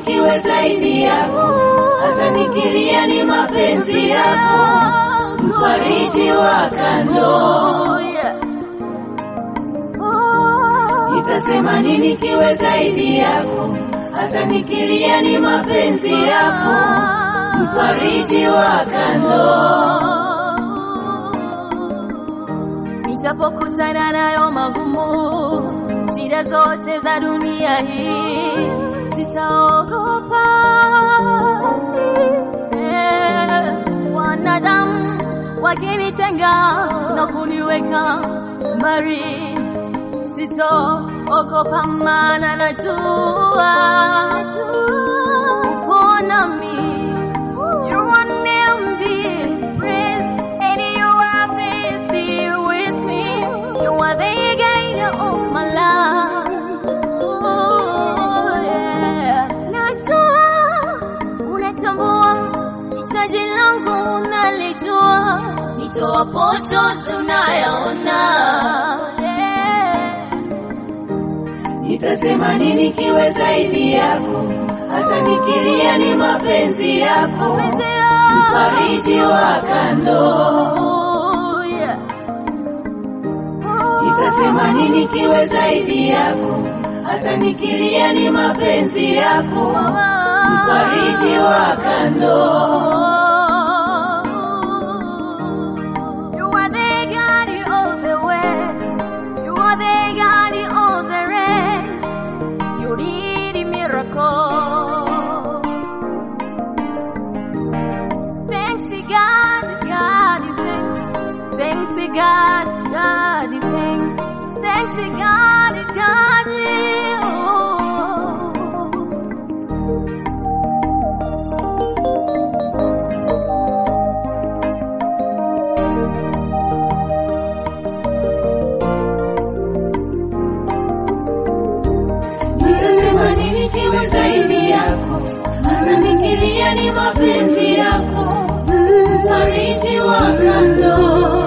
nikiwe zaidi yako, hata nikilia ni mapenzi yako, mfariji wa kando. Nitasema nini nikiwe zaidi yako, hata nikilia ni mapenzi yako, mfariji wa kando. Nijapokutana nayo magumu, shida zote za dunia hii, sitaogopa. Eh, Wanadamu wakinitenga na kuniweka mbali, sitaogopa, maana najua uko nami. You are near me, praised, and you are faithful with me. You are the guide of my life. Oh, yeah. Najua unatambua hitaji langu, unalijua nitoa pocho tunayaona. Yeah. Nitasema nini nikiwe zaidi yako, hata nikilia ni mapenzi yako, mfariji wa kando. Oh, yeah. Nitasema nini nikiwe zaidi yako, hata nikilia ni mapenzi yako, mfariji wa kando. You are the God of the west. You are the God of the rest. You did a miracle. Thanks to God, God, thanks. Thanks to God, God, thanks. Thanks to God, God, oh. Nitasema nini nikiwe zaidi yako, hata nikilia ni mapenzi yako, mfariji wa kando.